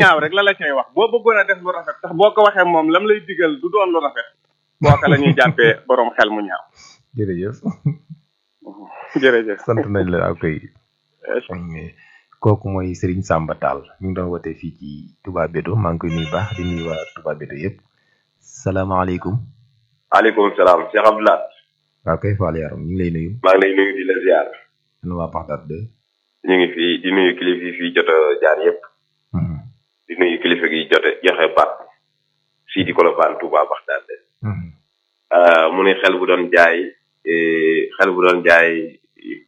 ñaaw rek la la cay wax boo bëggoon a def lu rafet sax boo ko waxee moom lam lay digal du doon lu rafet booka la ñuy jàppee borom xel mu ñaaw jërëjëf jërëjëf sant nañ la ak koy kooku mooy Serigne Samba Tall ñu ngi doon wootee fii ci Touba Bédo maa ngi koy nuyu baax di nuyu waa Touba Bédo yëpp salaamaaleykum. maaleykum salaam Cheikh Abdoulaye. waaw kay Fall yaram ñu ngi lay nuyu. maa ngi lay nuyu di la ziar. nu waa Baxdaad de. ñu ngi fii di nuyu kilifa yi fii jot a jaar yëpp. di nuyu kilifa gi jot a joxe baat fii di Colobane Touba Baxdaad de. mu ne xel bu doon jaay xel bu doon jaay.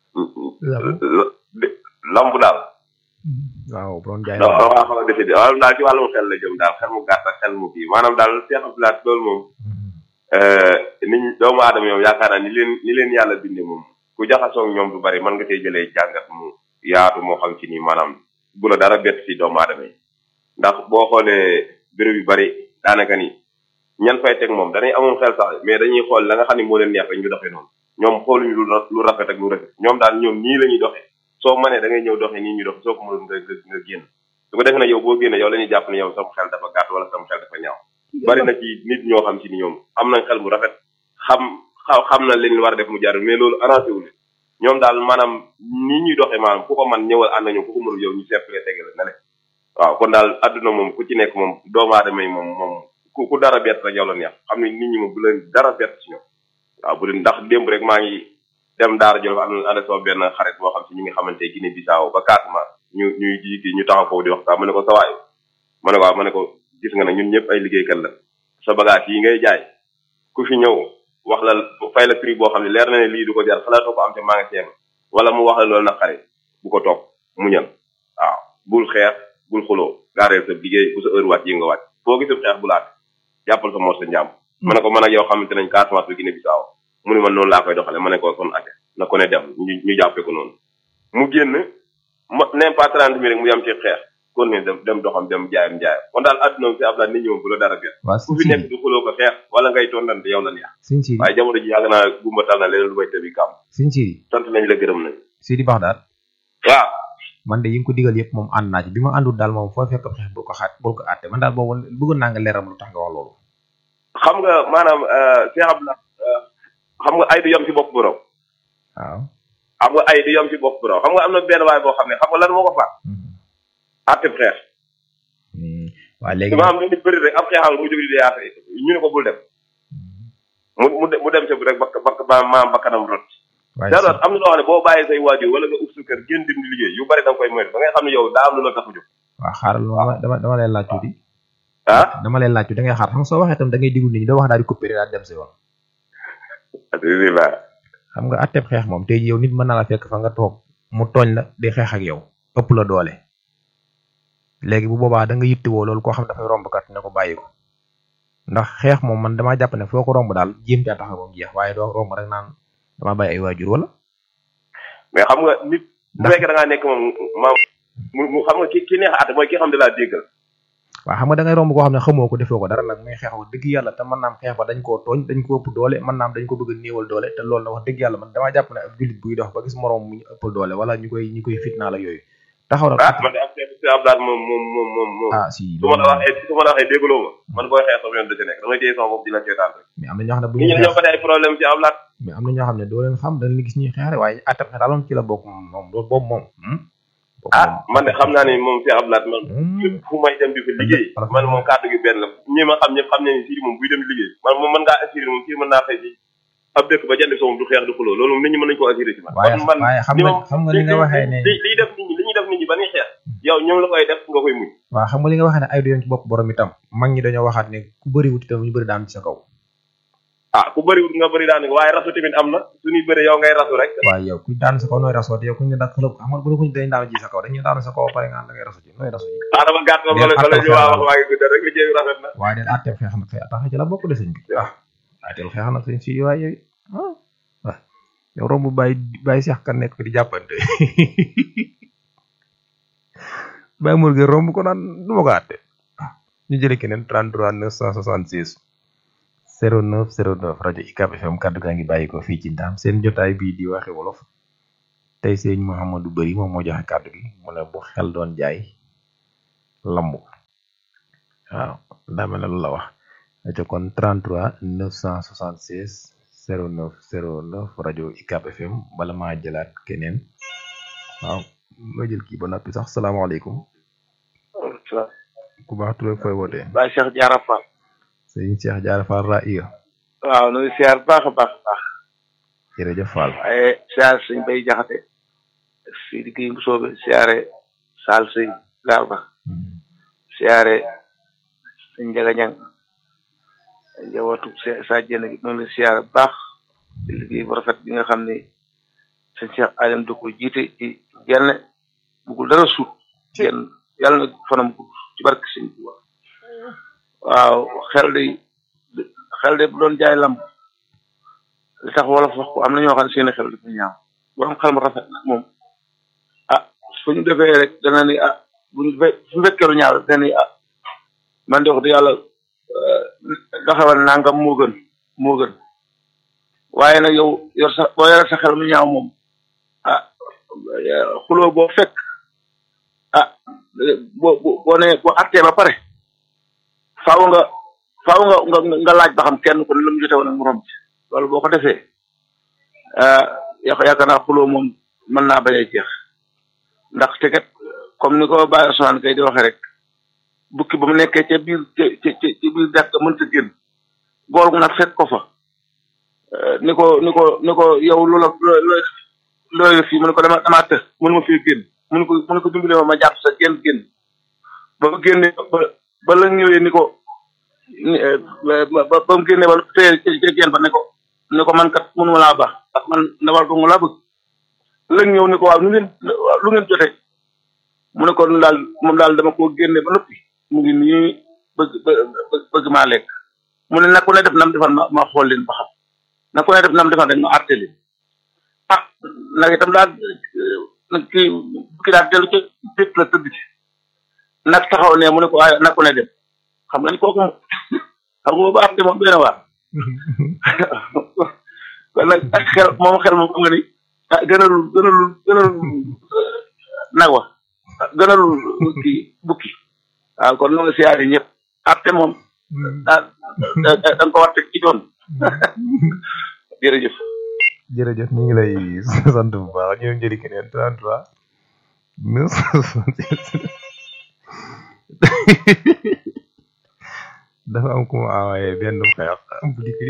lamb daal. waaw bu doon jaay lamb waaw xaw a décidé waaw daal ci wàllum xel la jëm daal xel mu gàtt ak xel mu kii maanaam daal Cheikh Abdoulaye loolu moom. nit ñi doomu aadama yow yaakaar naa ni leen ni leen yàlla bindee moom ku jaxasoo ak ñoom du bari mën nga cee jëlee jàngat mu yaatu moo xam ci ni maanaam bu la dara bett si doomu aadama yi ndax boo xoolee béréb yu bari daanaka ni ñan fay teg moom danay amoon xel sax mais dañuy xool la nga xam ne moo leen neex rek ñu doxee noonu ñoom xooluñu lu lu rafet ak lu rafet ñoom daal ñoom nii la ñuy doxee soo mënee da ngay ñëw doxee nii ñu dox soo ko mënul nga nga génn su ko defee nag yow boo génnee yow la ñuy jàpp ne yow sama xel dafa gàtt wala sama xel dafa ñaaw bari na ci nit ñoo xam ci ni ñoom am nañ xel mu rafet xam xam na leen war a def mu jaar mais loolu arrangé wu leen ñoom daal maanaam nii ñuy doxee maanaam ku ko man ñëwal ànd ñoom ku ko mënul yow ñu seet la tege la ne le waaw kon daal adduna moom ku ci nekk moom doomu aadama yi moom moom ku ku dara bett rek yow la neex xam ne nit ñi moom bu leen dara bett ci ñoom waaw bu leen ndax démb rek maa ngi dem daara jolof am na ànd soo benn xarit boo xam si ñu ngi xamante Guinée Bissau ba Casamance ñu ñuy jiiti ñu taxaw foofu di waxtaan ma ne ko sawaay ma ne ko waaw ma ne ko gis nga ne ñun ñëpp ay liggéeykat la sa bagage yi ngay jaay ku fi ñëw wax la fay la prix boo xam ne leer na ne lii du ko jar xalaatoo ko am te magasin wala mu wax la loolu nag xarit bu ko topp mu ñal waaw bul xeex bul xuloo gaareel sa liggéey bu sa heure wàcc yi nga wàcc foo gisul xeex bu laat jàppal sa mor sa njàmm ma ne ko man ak yow xamante nañ Casamance bi Guinée Bissau mu ne man noonu laa koy doxale ma ne ko kon ate na ko ne dem ñu ñu jàppee ko noonu mu génn ma nem pas trente mille rek mu yam ci xeex kon ne dem dem doxam dem jaayam jaayam kon daal adduna si ab laa nit ñi moom bu la dara biir ku fi nekk du xuloo ko xeex wala ngay tondante yow la neex sëñ Sidi waaye jamono ji yàgg naa gumba tal na leneen lu may tëbi kàmm sëñ Sidi sant nañ la gërëm nañ Sidi Baxdaad waaw man de yi nga ko digal yëpp moom ànd naa ci bi ma àndul daal moom foo fekk xeex bul ko xaat bul ko àtte man daal boobu bëggoon naa nga leeram lu tax nga wax loolu xam nga maanaam Cheikh Abdoulaye xam nga ay du yom ci bopp borom waaw xam nga ay du yom ci bopp borom xam nga am na benn waay boo xam ne xam nga lan moo ko faat àtte xeex waaw léegi ma am nit bëri rek ab xeexal mu jóg di dee àtte ñu ne ko bul dem mu mu mu dem ci rek bakk bakk ba maam bakkanam rot daaloot am na loo xam ne boo bàyyee say waajur wala nga ub sa kër génn dem di liggéey yu bari da nga koy moytu da ngay xam ne yow daa am lu la tax a jóg waaw xaaral dama dama dama leen laaj tuuti ah dama leen laaj tuuti da ngay xaar xam nga soo waxee tam da ngay digul nit ñi doo wax daal di coupé daal dem sa yoon alhamdulilah xam nga atteb xeex moom tey yow nit mën na la fekk fa nga toog mu tooñ la di xeex ak yow ëpp la doole léegi bu boobaa da nga yittewoo loolu koo xam dafay romb kat ne ko bàyyi ko ndax xeex moom man damaa jàpp ne foo ko romb daal jéem caa taxaw ba mu jeex waaye doo romb rek naan dama bàyyi ay waajur wala mais xam nga nit bu fekkee da ngaa nekk moom maam mu xam nga ki ki neex a àtte mooy ki xam ne laa déggal waaw xam nga da ngay romb koo xam ne xamoo ko defoo ko dara nag muy xeex wax dëgg yàlla te mën naam xeex ba dañ koo tooñ dañ ko ëpp doole mën naam dañ ko bëgg a néewal doole te loolu na wax dëgg yàlla man damaa jàpp ne ab jullit buy dox ba gis moroom mu ñu ëppal doole wala ñu koy ñu koy fitnaal ak yooyu taxaw na ah man de ab si ablaat moom moom moom moom moom ah si su ma la waxee su ma la waxee déggaloo ma man booy xeex sama yoon da ci nekk damay téye sama bopp di la seetaan rek mais am na ñoo xam ne bu nit ñu ñi ñoo ko ay problème ci ablaat mais am na ñoo xam ne doo leen xam dañ leen gis ñuy xeex rek waaye atteb xeex daal moom ci la bokk moom moom loolu boobu moom boobu ah man de xam naa ne moom si ablaat man moom fu may dem di fa liggéey man moom kàddu gi benn la ñi ma xam ñëpp xam ne sii moom buy dem liggéey man moom mën ngaa assuré moom sii mën naa xëy ci ab dëkk ba jënd soom du xeex du xuloo loolu moom nit ñi mën nañu ko assuré ci man waaye man waaye xam li nga ma- xam nga li nga waxee ne li liy def nit ñi li ñuy def nit ñi ba ñuy xeex yow ñoom la koy def nga koy muñ waaw xam nga li nga waxee ne ay du yoon ci bopp borom itam mag ñi dañoo waxaat ne ku bëri wut itam ñu bëri daan ci sa kaw ah ku bëriwut nga bëri daanaka waaye rasu tamit am na suñuy bëri yow ngay rasu rek waaye yow ku daan sa kaw nooy rasoo te yow kuñ ne dak xëlëb xam nga bu la kuñ dañ daanu ji sa kaw dañuy daanu sa kaw ba pare nga da ngay rasu ji nooy rasu ji ah dama gàtt ma bala bala ñu waa wax waa ngi guddal rek liggéey bi rafet na waaye den atteb xeex nag xëy tax ci la bokk de sëñ bi waaw atteb xeex nag sëñ si waaye yow ah waaw yow romb bàyyi bàyyi seex kan nekk fi di jàppante bàyyi mur gi romb ko naan du ma ko atte waaw ñu jële keneen 33 966 09 09 rajo ICAP FM kaddu gaa ngi bàyyi ko fii ci ndaam seen jotaay bii di waxe wolof tey sëñ Mouhamadou Bari moom moo joxe kaddu gi mu ne bu xel doon jaay lamb waaw daa mel ne loolu la wax aca kon 33 976 09 09 rajo UCAB FM bala maa jëlaat keneen waaw ma jël kii ba noppi sax salaamaaleykum ku baax tur ak fooy wootee Baay Cheikh Diarra Fall sëñ Cheikh Diarra Fall Raïya waaw nuyu siyaar baax a baax a baax jërëjëf Fall waaye siyaar sëñ Bay Jaxate fii di kii bu soobe siyaare Saal sëñ Garba siyaare sëñ Njaga Ñang njabootu sa jënd gi noonu la siyaare bu baax di liggéey bu rafet bi nga xam ne sëñ Cheikh Adam da ko jiite ci genn bugul dara suut genn yàlla na fanam gudd ci barke sëñ Tuuba waaw xel de xel de bu doon jaay lamb li tax wolof wax ko am na ñoo xam ne seen xel dafa ñaaw borom xel mu rafet nag moom ah fu ñu defee rek dana ni ah bu ñu fe fu fekkee lu ñaaw rek dana ni ah man de wax dëgg yàlla doxewal nangam moo gën moo gën waaye nag yow yor sa boo yore sa xel mu ñaaw moom ah xuloo boo fekk ah boo boo nee boo attee ba pare faaw nga faaw nga nga nga laaj ba xam kenn ku ne lu mu jote woon ak morom ci loolu boo ko defee yaakaar naa xuloo moom mën naa bañ a jeex ndax te kat comme ni ko Baye Ousmane kay di waxee rek bukki ba mu nekkee ca biir ca ca ca biir dex ga mënta génn bool nag fekk ko fa ni ko ni ko ni ko yow loola looy looy def fii mu ne ko dama damaa të mënu ma fii génn mu ne ko mu ne ko dimbale ma ma jàpp sa génn génn ba mu génne ba ba la ñëwee ni ko ba ba mu génne ba tey ca génn ba ne ko ne ko man kat mënuma laa baax ndax man ndawal dong laa bëgg lëg ñëw ni ko waaw lu ngeen lu ngeen jote mu ne ko daal moom daal dama ko génne ba noppi mu ngi nii bëgg bëgg maa lekk mu ne nag ku ne def nam defal ma ma xool leen ba xam nag ku ne def nam defal rek ma àtte leen ah nag itam daal nag kii kii daal dellu ci bépp la tëdd ci nag taxaw ne mu ne ko waaye nag ku ne dem xam nga ni kooku xam nga ba àtte moom benn waar kon nag ak xel moom xel moom xam nga ni ah gënalul gënalul gënalul nag wa gënalul kii bukki waaw kon nu nga siyaare ñëpp atte moom daa da nga ko war teg ci doon jërëjëf jërëjëf ñu ngi lay sant bu baax ñu njëri keneen 33 dafa am ku mu envoyé benn xeex bu dikk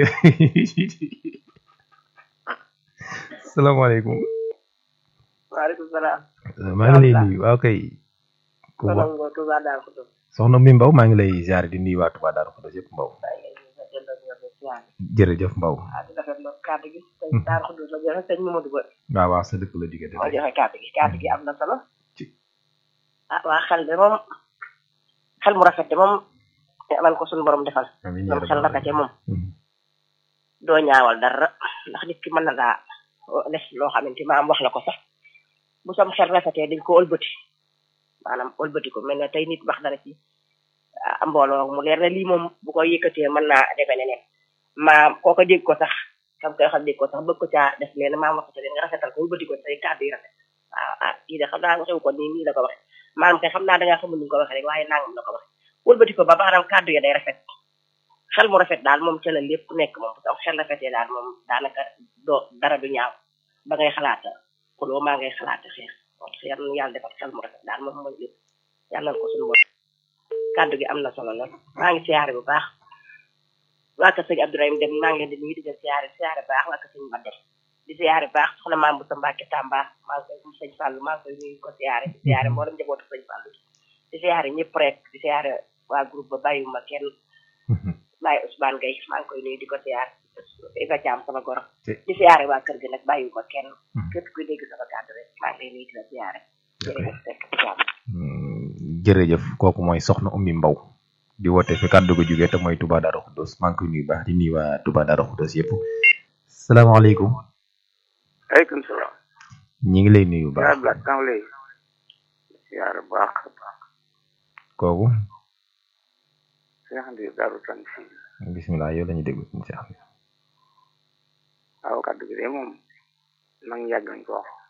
salaamaaleykum waaleykum salaam. maa ngi lay nuyu waaw kay ku wax Soxna Touba Darou Khoudoss. soxna mi Mbaw maa ngi lay ziar di nuyu waa Touba Darou Khoudoss yëpp Mbaw maa ngi lay nuyu sa delloo di la ziar. jërëjëf Mbaw ah di rafetlu kàddu gi. sëñ Darou Khoudoss la joxe sëñ Mamadou Ba. waaw waaw sa dëkk la jóge moo joxe kàddu gi kàddu gi am na solo. Ci. ah waa xel de moom xel mu rafet de moom man ko suñu borom defal. amiin moom xel rafete moom. Mhm. doo ñaawal dara ndax nit ki mën na daa def loo xamante maam wax la ko sax bu sam xel rafetee dañ ko ëlbati maanaam ëlbati ko mel ne tey nit wax dara ci ah, mbooloo mu leer na lii moom bu ko yëkkatee mën naa demee neneen maam kooko dégg ko sax kam koy xam dégg ko sax bëgg ko caa def nee na maam wax ko ca leen nga rafetal ko ëlbati ko say kàddu yi rafet waaw ah kii de xam naa waxewu ko nii nii la ko waxe maanaam kay xam naa dangaa xamul ni nga ko waxe rek waaye nangam la ko waxe ëlbati ko ba maanaam kàddu ya day rafet xel mu rafet daal moom ca la lépp nekk moom bu am xel rafetee daal moom daanaka doo dara du ñaaw ba ngay xalaata xuloo maa ngay xalaata xeex moo tax yal na yàlla defal xel mu rafet daal moom mooy lépp yàlla na ko suñu bopp kàddu gi am na solo lool maa ngi siyaare bu baax waa kër sëñ Abdourahim dem maa ngi leen di nuyu di leen siyaare siyaare baax waa kër sëñ Badde di siyaare baax soxna maam bu sa Mbàkke Tamba maa ngi koy sëñ Fallou maa ngi koy nuyu ko siyaare di siyaare mboolem njabootu sëñ Fallou di siyaare ñëpp rek di siyaare waa groupe ba bàyyiwuma kenn Baye Ousmane Gueye maa ngi koy nuyu di ko siyaare Iba Thiam sama goro Ci- di siyaare waa kër gi nag bàyyiwuma kenn képp kuy dégg sama kàddu rek maa ngi lay nuyu di la siyaare jërëjëf fekk ci jàmm Mm, jërëjëf kooku mooy soxna ummi mbaw di woote fi kàddu ko jógee te mooy Touba Darou Khoudoss maa ngi koy nuyu baax di nuyu waa Touba Darou Khoudoss yëpp salaamaaleykum aleykum salaam ñi ngi lay nuyu baax yaa black kan lay yaar baax kooku Cheikh Ndiir Daaru Tansi bisimilah yow la ñuy déglu suñu seex bi waaw kàddu gi de moom mag ñi yàgg nañ ko wax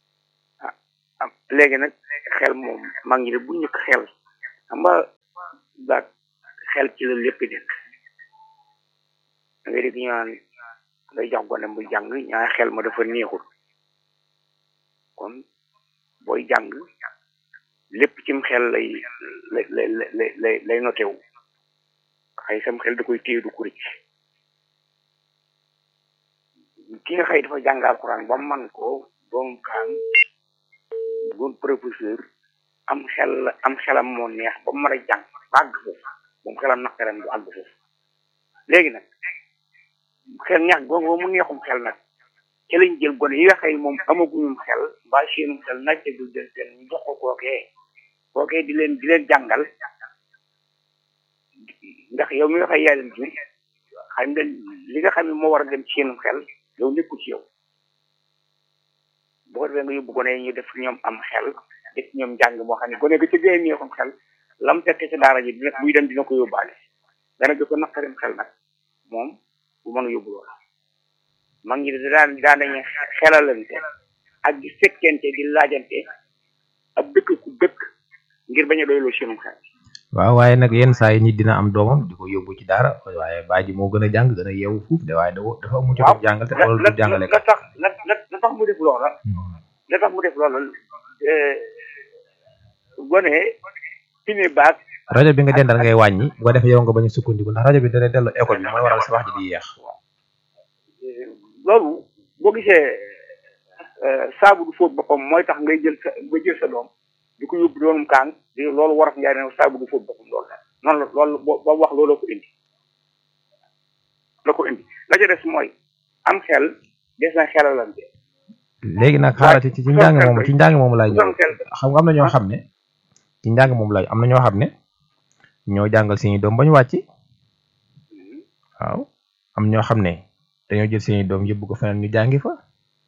ah ah léegi nag xel moom mag ñi de bu njëkk xel xam nga baag xel ci la lépp nekk da ngay dégg ñu naan ngay jox gone mu jàng ñaari xel ma dafa neexul kon booy jàng lépp cim xel lay lay lay lay lay lay notewu xëy sam xel da koy téye du kuric ki nga xëy dafa jàng alxuraan ba man ko doon kaan doon professeur am xel am xelam moo neex ba mu mën a jàng ba àgg foofu moom xelam naqaram du àgg foofu léegi nag xel ñax googu mu neexum xel nag ci lañ jël gone yi nga xëy moom amaguñum xel mbaa seenum xel nàcce du del teen ñu jox ko kookee kookee di leen di leen jàngal ndax yow mi nga xëy yaa leen jur xam nga li nga xam ne moo war a dem ci seenum xel yow nekku ci yow bu ko defee nga yóbbu gone yi ñu def ñoom am xel def ñoom jàng moo xam ne gone ga ci gën a neexum xel lam fekk ci daara ji dina buy dem dina ko yóbbaale dana gi ko naqarim xel nag moom bu mën a yóbbu loolu mag ñi daan daan nañu xelalante ak di fekkente di laajante ab dëkk ku dëkk ngir bañ a doyloo seenum xel waaw waaye nag yenn saa yi nit dina am doomam di ko yóbbu ci daara waaye baa ji moo gën a jàng gën a yeewu fuuf de waaye dafa dafa mu jot jàngal te xoolal du jàngale la tax la la tax mu def loola la tax mu def loola gone fi ne baag rajo bi nga dendal ngay wàññi bu ko defee yow nga bañ a sukkandiku ndax rajo bi dana delloo école bi mooy waral sa wax ji di yeex loolu boo gisee saabu du fóot boppam mooy tax ngay jël sa nga jël sa doom di ko yóbbu doonum kaan di loolu war a njaay ne saabu du fóot boppam loolu la noonu la loolu ba wax loolu ko indi la ko indi la ca des mooy am xel des na xelalante léegi nag xaaral ci ci njàng moomu ci njàng moomu laay ñëw xam nga am na ñoo xam ne ci njàng moomu laay am na ñoo xam ne ñoo jàngal seeni doom ba ñu wàcc waaw am ñoo xam ne dañoo jël seeni doom yóbbu ko feneen ñu jàngi fa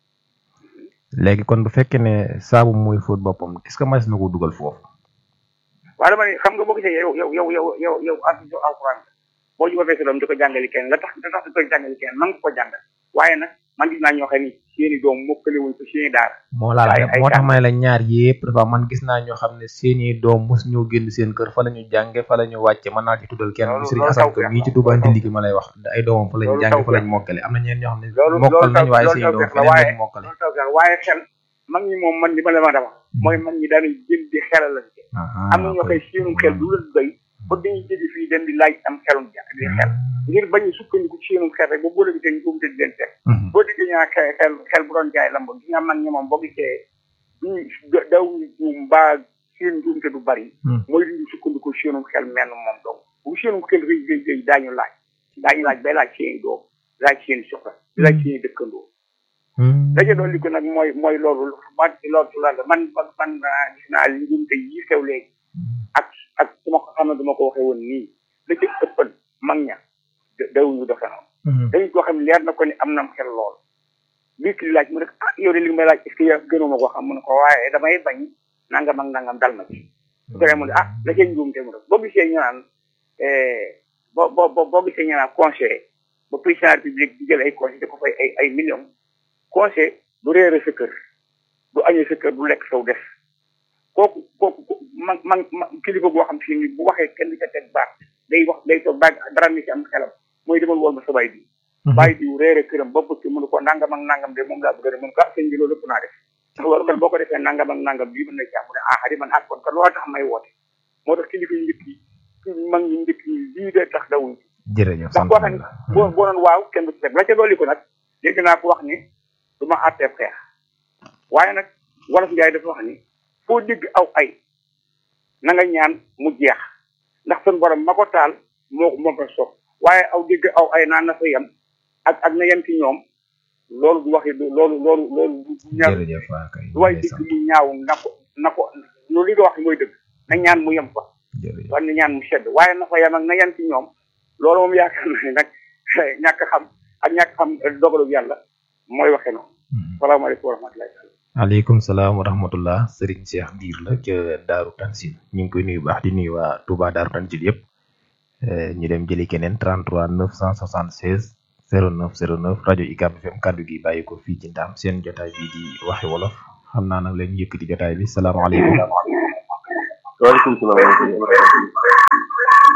léegi kon bu fekkee ne saabu muy fóot boppam est-ce que mas na ko dugal foofu waaw dama ne xam nga boo gisee yow yow yow yow yow yow ak alxuraan boo jubafee sa doom di ko jàngali kenn la tax la tax di ko jàngali kenn man nga ko jàngal waaye nag man gis naa ñoo xam ni seeni doom mokkale wuñ ko seeni daara moo laa la moo tax ma ne la ñaar yépp dafa man gis naa ñoo xam ne seeni doom mos ñoo génn seen kër fa la ñu jànge fa la ñu wàcce mën naa ci tuddal kenn bu sëriñ Asan ko mii ci Touba Ndindi gi ma lay wax ay doomam fa lañu jànge fa lañu mokkale am na ñeen ñoo xam ne mokkal nañu waaye seeni doom feneen lañu mokkale waaye xel mag ñi moom man li ma la ma dama mooy mag ñi daanañ jël di xelalante am na ñoo xëy seenum xel du leen doy ba dañuy jóge fii dem di laaj am xelum di xel ngir bañ a sukkandiku ci seenum xel rek ba boo léegi ñu ko di leen teg boo déggee ñaa xel xel xel bu doon jaay lamb gi nga mag ñi moom boo gisee duñu daw ñu mbaa seen njuumte du bari mooy li ñu sukkandiku seenum xel menn moom donc bu seenum xel rëy rëy rëy daañu laaj daañu laaj bay laaj seeni doom laaj seeni soxla laaj seeni dëkkandoo daje doon li ko nag mooy mooy loolu man loolu la man man gis naa li njuumte yi xew léegi ak ak su ma ko xam ne dama ko waxee woon nii la ci ëppan mag ña dawuñu dafa noonu dañu ko xam ne leer na ko ni am nam xel lool bii ki laaj mu ne ah yow de li nga may laaj est-ce que yow gënuma ko xam mu ne ko waaye damay bañ nangam ak nangam dal na ci su ko defee mu ne ah la cee njuumte mu def boo gisee ñu naan boo boo boo gisee ñu naan conseil ba président république di jël ay conseil di ko fay ay ay millions conseil du réere sa kër du añee sa kër du lekk saw def kooku kooku man man kilifa goo xam si ni bu waxee kenn ca teg baax day wax day toog baag dara ni ci am xelam mooy demal woon ma sa bay bi bàyyi diw réere këram ba bëgg mënu ko nangam ak nangam de moom laa bëgg a def mun ko ah sëñ bi loolu ëpp naa def loolu kon boo ko defee nangam ak nangam bii mën na jàmm ne ah di man ak kon kon loolu tax may woote moo tax kilifa yu njëkk yi mag ñu njëkk yi lii de tax dawuñ jërëjëf ndax boo xam ne boo boo doon waaw kenn du ci teg la ca dolli ko nag dégg naa ko wax ni du ma àtteeb xeex waaye nag wolof njaay dafa wax ni foo dégg aw ay na nga ñaan mu jeex ndax sun borom ma ko taal moo moo ko soog waaye aw dégg aw ay naan na fa yem ak ak na yem ci ñoom loolu du waxi loolu loolu loolu du ñaaw du waay dégg mu ñaaw na ko na ko loolu li nga wax mooy dëgg na ñaan mu yem fa war na ñaan mu sedd waaye na fa yem ak na yem ci ñoom loolu moom yaakaar na ne nag ñàkk xam ak ñàkk xam dogalu yàlla mooy waxe noonu salaamaaleykum wa rahmatullahi taala aleykum salaam wa rahmatullah Serigne Cheikh Ndiir la ca Daaru Tansil ñu ngi koy nuyu baax di nuyu waa Touba Daaru Tansil yëpp ñu dem jëli keneen 33 976 09 09 rajo UCAB FM kaddu gi bàyyi ko fii ci Ndaam seen jotaay bi di waxi wolof xam naa nag lañu yëkkati jotaay bi salaamaaleykum waaleykum salaam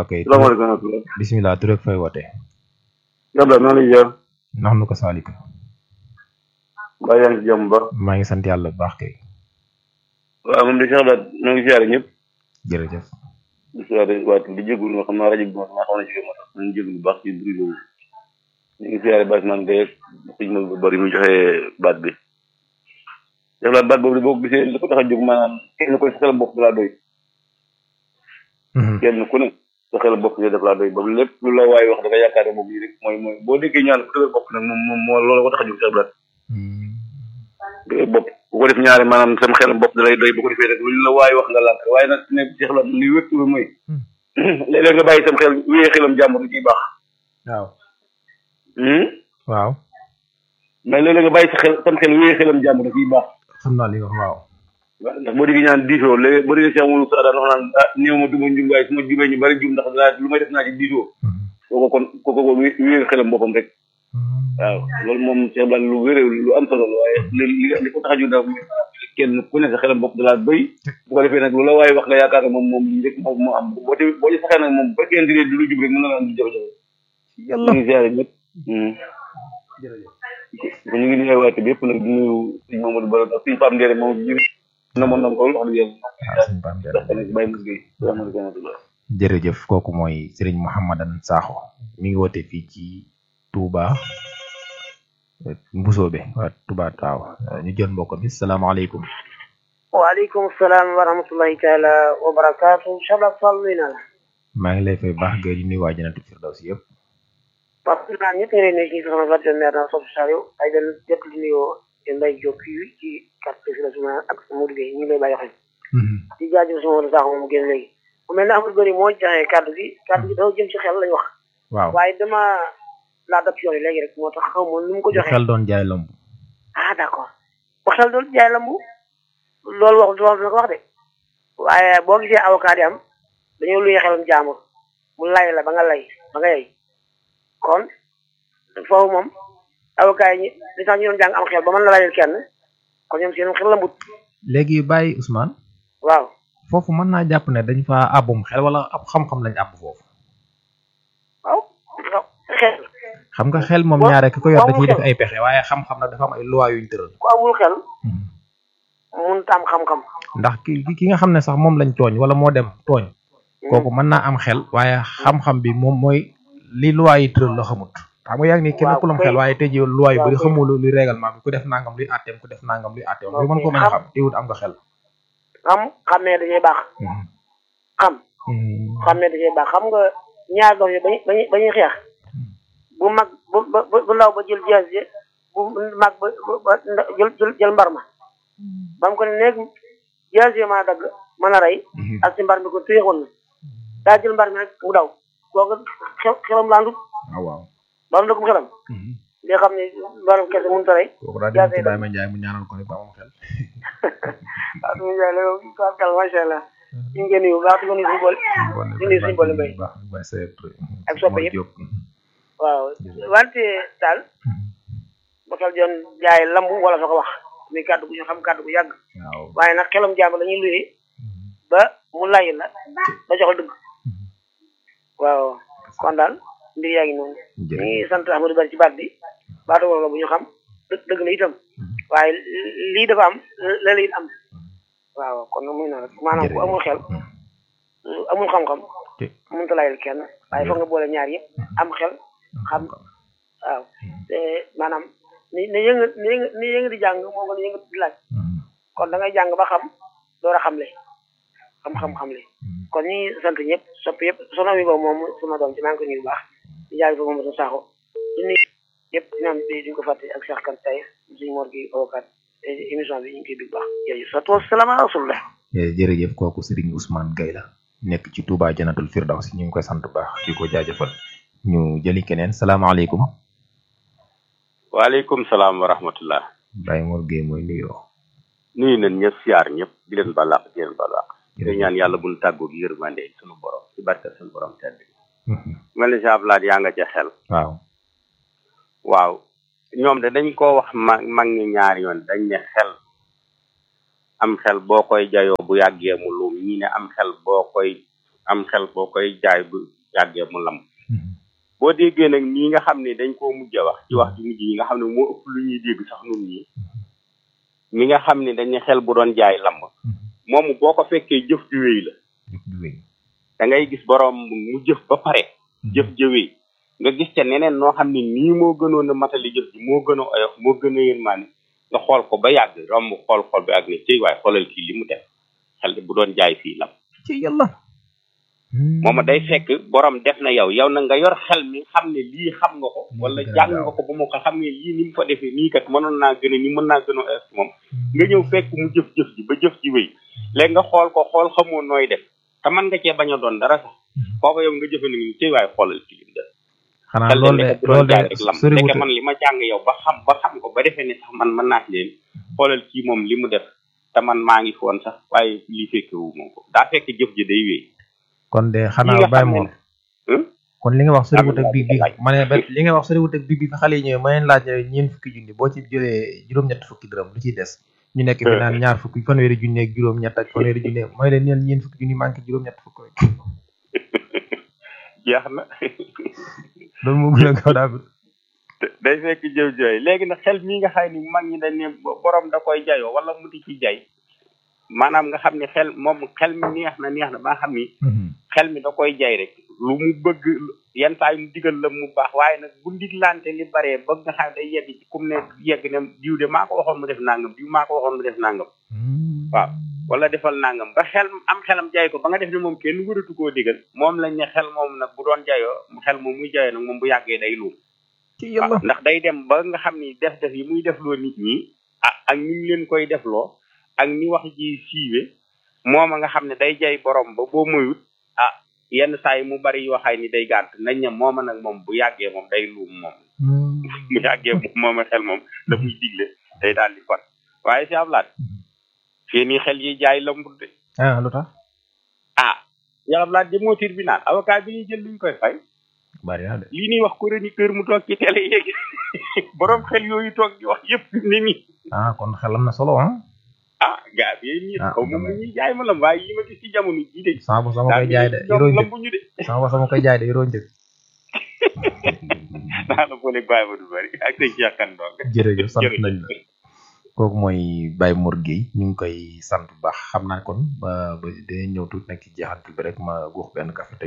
kay salaamaaleykum wa rahmatulah. bisimilah tur ak fay woote Yàlla maa ngi lay ziar. ndax nu ko saalika mbaa yaa ngi ci jàmm bu baax. maa ngi sant yàlla bu baax kay waaw moom de Cheikh Abdou ñoo ngi ziare ñëpp. jërëjëf di ziare waat di jégalu nga xam naa rajo bi moom maa xaw na ci moo tax ñu jégalu bu baax ci bruit boobu. ñu ngi ziare baat man Guèye ak sëñ Maodo bari mu joxe baat bi. Cheikh Abdou baat boobu de boo ko gisee li ko tax a jóg maanaam kenn ko sa xelam bopp dalaa doy. kenn ku ne sa xelam bopp daf laa doy ba lépp lu la waay wax da nga yaakaar ne moom lii rek mooy mooy boo déggee ñaan ku dëgër bopp nag moom moom moo loolu ko tax a jóg Cheikh Abdou dëgër bopp bu ko def ñaari maanaam sama xelam bopp da lay doy bu ko defee rek lu la waay wax nga lànk waaye nag ne Cheikh Abdou li wér tuur mooy léeg-léeg nga bàyyi sam xel wéyee xelam jàmbur di ciy baax waaw Hmm? waaw mais léeg-léeg nga bàyyi sa xel sam xel wéyee xelam jàmbur da ciy baax xam naa li nga wax waaw waaw ndax boo déggee ñaan diisoo léegi boo déggee Cheikh Moussa Sada wax naan ah néew ma duma jum waaye su ma jubee ñu bari jum ndax daa lu may def naa ci diisoo kooku kon kooku ko wéyee xelam boppam rek waaw loolu moom Cheikh Blan lu wéré lu am solo la waaye li li li ko tax a jóg daal mooy kenn ku ne sa xelam bopp da laa doy bu ko defee nag lu la waaye wax nga yaakaar ne moom moom lii rek moom moo am boo ci boo ci saxee nag moom bu fekkee ndi du lu jub rek mën na la am jafe-jafe yàlla ñu ngi ziare ñëpp ñu ngi nuyu waate bi yëpp nag di nuyu sëñ Mamadou Baro ak sëñ Pam Ndere moom ji na moon na ko wax dëgg yàlla waaw suñu baam ndax tamit bàyyi mu géey salaamaaleykum wa rahmatulah jërëjëf kooku mooy Serigne Mouhamadan Sakho mi ngi woote fii ci Touba Mbusoobe waa Touba Taaw ñu jël mbokk mi salaamaaleykum waaleykum salaam wa rahmatullahi taala wa barakaatu Cheikh Fall nuyu naa la maa ngi lay fay baax gay di nuyu waa Jannatul Firdawsi yëpp parce que naan ñëpp ngi lay nuyu ci soxna Fatou Mère naa Sow Saliou ay den jot li nuyoo Mbaye Diop fii ci quartier Firdawsi ak Modou Gueye ñu ngi lay bàyyi xel di jaajëf sama wala sax moom génn léegi mu mel ne amul bëri moo joxe kàddu gi kàddu gi dafa jëm ci xel lañ wax waaw waaye dama laa dab ci yoon yi léegi rek moo tax xaw ma nu mu ko joxee xel doon jaay lamb ah d' accord bu xel doon jaay lambu loolu wax loolu dina ko wax de waaye boo gisee avocat yi am dañoo luye xelum jaamur mu lay la ba nga lay ba nga yey kon foofu moom avocat yi li tax ñu doon jàng am xel ba mën la layal kenn kon ñoom seen xel lambut léegi bàyyi Ousmane waaw foofu mën naa jàpp ne dañ fa àbbum xel wala ab xam-xam lañ àbb foofu waaw xel xam nga xel moom Boo- ñaare ki ko yor da boo ciy def xel. ay pexe waaye xam-xam nag dafa am ay loi yuñ tëral ku amul xel mun ta am xam-xam ndax ki ki- ki nga xam ne sax moom lañ tooñ wala moo dem tooñ kooku mën naa am xel waaye xam-xam bi moom mooy li loi yi tëral la xamut xam nga yaa ngi ni kenn Waaw, ku lam kay. xel waaye tey jii loi yu Waaw, bëri kay. xamul li règlement bi ku def nangam luy àtteem ku def nangam luy àtteem Waaw, lu mën ko kay. mën a Xam- xam teewut am nga xel xam xamee dajee baax xam xamee dajee baax xam nga ñaar doom yi bañu bañu bañuy xeex bu mag bu bu bu ndaw ba jël jaas ji bu mag ba ba- ba nda- jël jël jël mbar ma ba mu ko ne néeg jaas yi mën a dagg mën a rey ak si mbar mi ko téyeexoon na daa jël mbar mi rek mu daw kooku xel xelam laandut waaw waaw ba mu dëggum xelam li nga xam ne mbaram kese mënut a rey kooku daa Jaase dem ci yi Baye Ma Njaay mu ñaanal ko rek ba am xel waaw suñu jaay la yow tubaarkal macha allah ñu ngi nuyu bu baax di ko nuyu suñu boole di nuyu suñu boole mbay baax Baye Seydou Touré Ak soppe yëpp. Diop. waaw wante daal bakal joon jaay lambu wala fa ko wax muy kàddu gu ñu xam kàddu gu yàgg waaw waaye nag xelam jàmm la ñuy luyee ba mu lay la ba jox la dëgg waaw kon daal mbir yaa ngi noonu ñu jërëjëf ngi sant Amadou Bari ci baat bi baatu wala la bu ñu xam dë- dëgg la itam waaye lii dafa am la la it am waaw kon nag muy noonu rek maanaam ku amul xel amul xam-xam te mënut a layal kenn waaye foog nga boole ñaar yëpp am xel xam waaw te maanaam ni ni yënga ni yënga ni yënga di jàng moo gën a yënga di laaj kon da ngay jàng ba xam door a xamle xam-xam-xamle kon ñi ngi sant ñëpp sopp yëpp soxna mi boobu moom sama doom ci maa ngi ko nuyu bu baax di jaay fa moom saaxo di nuyu yëpp ñoom bi duñ ko fàtte ak Cheikh Kan Taye suñu mor gi avocat émission bi ñu ngi koy big baax jërëjëf sa toos salaam ala rasulillah Eh, jërëjëf kooku Serigne Ousmane Gaye la nekk ci Touba Jannatul Firdawsi ñu ngi koy sant bu baax di ko jaajëfal ñu jëli keneen salaamaaleykum waaleykum salaam wa rahmatullah Baye Mor Gueye mooy nuyoo nuyu nañ ñëpp siyaar ñëpp di leen balaax di leen balaax di Jërëjëf. ñaan yàlla buñ tàggoog yërmande sunu borom ci barke sunu borom tedd bi mel ni Cheikh Abdoulaye yaa nga ca xel waaw waaw ñoom de dañ koo wax mag mag ñi ñaari yoon dañ ne xel am xel boo koy jayoo bu yàggee mu luum ñii ne am xel boo koy am xel boo koy jaay bu yàggee mu lam boo déggee nag nii nga xam ne dañ koo mujj a wax ci wax ju mujj yi nga xam ne moo ëpp lu ñuy dégg sax nun ñi mi nga xam ne dañu xel bu doon jaay lamb moomu boo ko fekkee jëf ju wéy la da ngay gis borom mu jëf ba pare jëf jëwee nga gis ca neneen noo xam ne nii moo gënoon a matali jëf ji moo gën a oyof moo gën a yërmaane nga xool ko ba yàgg romb xool xool bi ak ne cey waaye xoolal kii li mu def xel bu doon jaay fii lam ci yàlla mooma day fekk borom def na yow yow na nga yor xel mi xam ne lii xam nga ko wala jàng nga ko ba mu ko xam ne lii ni mu fa defee nii kat mënoon naa gën a ni mën naa gën a oyof ci moom nga ñëw fekk mu jëf-jëf ji ba jëf ji wéy léegi nga xool ko xool xamoo nooy def te mën nga cee bañ a doon dara sax foofa yow nga jëfe ni ngi cey waaye xoolal kii li mu def xanaa loolu de loolu de soriwut fekke man li ma jàng yow ba xam ba xam ko ba defee ne sax man mën naa leen xoolal kii moom li mu def te man maa ngi foon sax waaye lii fekkewu moom ko daa fekk jëf ji day wéy kon de xanaa bàyyi moom kon li nga wax soriwut ak bi bi ma ne li nga wax soriwut ak bi bi xale yi ñëwee ma leen laaj ñeen fukki junni boo ci jëlee juróom-ñett fukki dërëm lu ciy des ñu nekk fi naan ñaar fukki fanweeri junni ak juróom-ñett ak fanweeri junni mooy leen neen ñeen fukki junni manqué juróom-ñett fukk rek jeex na loolu moo gën a gaaw daa day fekk jëw jooy léegi nag xel mii nga xam ni mag ñi dañ ne borom da koy jayoo wala mu di ci jay maanaam nga xam ne xel moom xel mi neex na neex na ba nga xam ni xel mi da koy jay rek lu mu bëgg yenn saa yi mu digal la mu baax waaye nag bu ndiglante li baree bëgg nga xam day yegg ci kum ne yegg ne diw de maa ko waxoon mu def nangam diw maa ko waxoon mu def nangam waaw wala defal nangam ba xel am xelam jay ko ba nga def ne moom kenn wëratu koo digal moom lañ ne xel moom nag bu doon jayoo xel moom muy jayoo nag moom bu yàggee day luum waaw ndax day dem ba nga xam ni def def yi muy defloo nit ñi ah ak ni ñu leen koy defloo ak ni wax ji siiwe moom a nga xam ne day jay borom ba boo moyut ah yenn saa yi mu bari yoo xay ni day gànt nañ ne mooma nag moom bu yàggee moom day luum moom bu yàggee moom mooma xel moom la muy digle day daal di kon waaye si ablaat fii nii xel yi jaay lambut de ah lu tax ah si ablaat di moo tribunal avocat bi ñuy jël luñ koy fay bari na de lii ñuy wax chroniqueur mu toog ci télé yeeg borom xel yooyu toog di wax yëpp ni nii ah kon xel am na solo ah ah gaa bi nii xaw ma mu ñuy jaay ma lam waaye yi ma gis ci jamono jii de sama bos sama koy jaay de yoroo njëg lambuñu de sama bos sama koy jaay de yoroo njëg naa la boole bàyyi ma du bari ak sëñ Cheikh Kane donc jërëjëf sant nañ la kooku mooy Baye Mor Gueye ñu ngi koy sant bu baax xam naa kon ba ba dinañ ñëw tuuti nag ci jeexantal bi rek ma guux benn café te